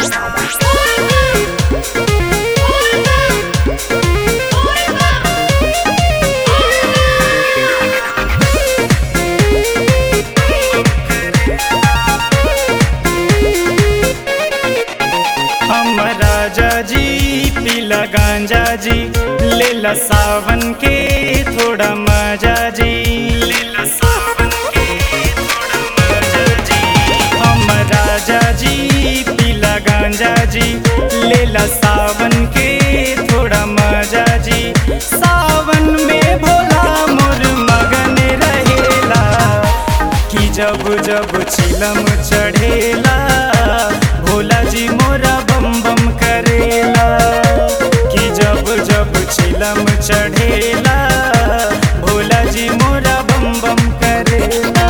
हम राजा जी पीला गांजा जी लेला सावन के थोड़ा मजा जी लेला सावन के थोड़ा मजा जी हम राजा जी पीला गांजा जी लेला सावन के थोड़ा मजा जी सावन में भोला मोर मगन रहेला कि जब जब चिलम चढ़ेला भोला जी मोरा बम बम करेला कि जब जब चिलम चढ़ेला भोला जी मोरा बम बम करेला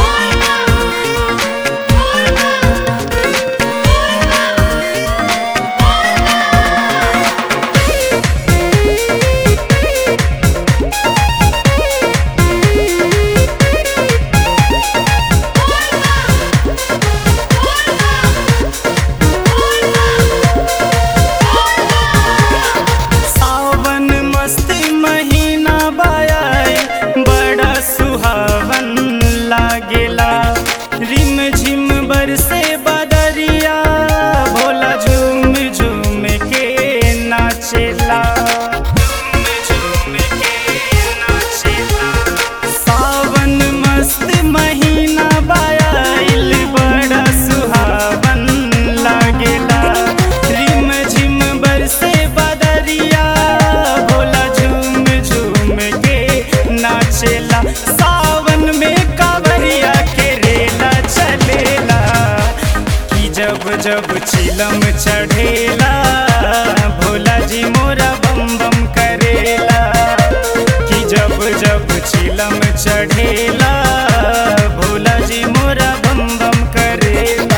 सावन मस्ती महीना बायाए बड़ा सुहावन लागेला रिम झिम बरसे बदरिया भोला झूम झूम के नाचेला झूम के नाचेला सावन मस्त महीना बायाइल बड़ा सुहावन लागेला रिम झिम बरसे बदरिया भोला झूम झूम के नाचेला सावन में कावरिया के रेला चलेला कि जब जब चिलम चढ़ेला भोला जी मोरा बम बम करेला कि जब जब चिलम चढ़ेला भोला जी मोरा बम बम करेला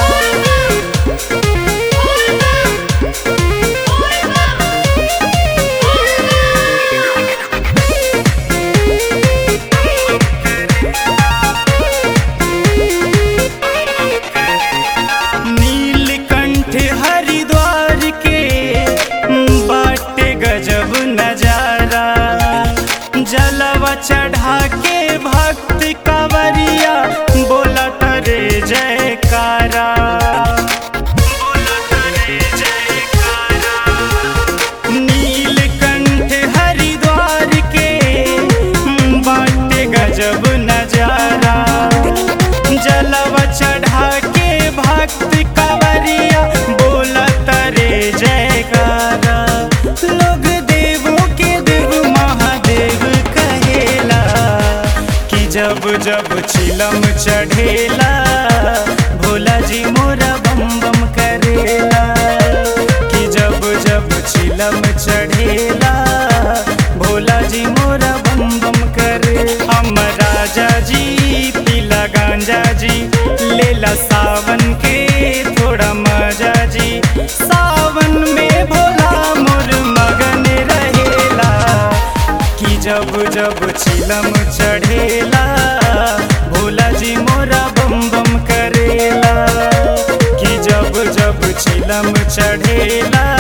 नीलकंठ हरिद्वार के बाटे गजब नजारा जलवा चढ़ा के भक्त कंवरिया बोला तरे जयकारा बोला तरे जयकारा नीलकंठ हरिद्वार के बाटे गजब नजारा जलवा चढ़ा के भक्त कंवरिया बोला तरे जयकारा लोग देवों के देव महादेव कहेला कि जब जब चिलम चढ़ेला भोला जी मोरा बम बम करेला कि जब जब चिलम चढ़ेला भोला जी मोरा बम बम करे हम राजा जी पीला गांजा जी लेला सावन के थोड़ा मजा जी सावन में भोला मोर मगन रहेला कि जब जब चिलम चढ़ेला भोला जी मोरा बम बम करेला कि जब जब चिलम चढ़ेला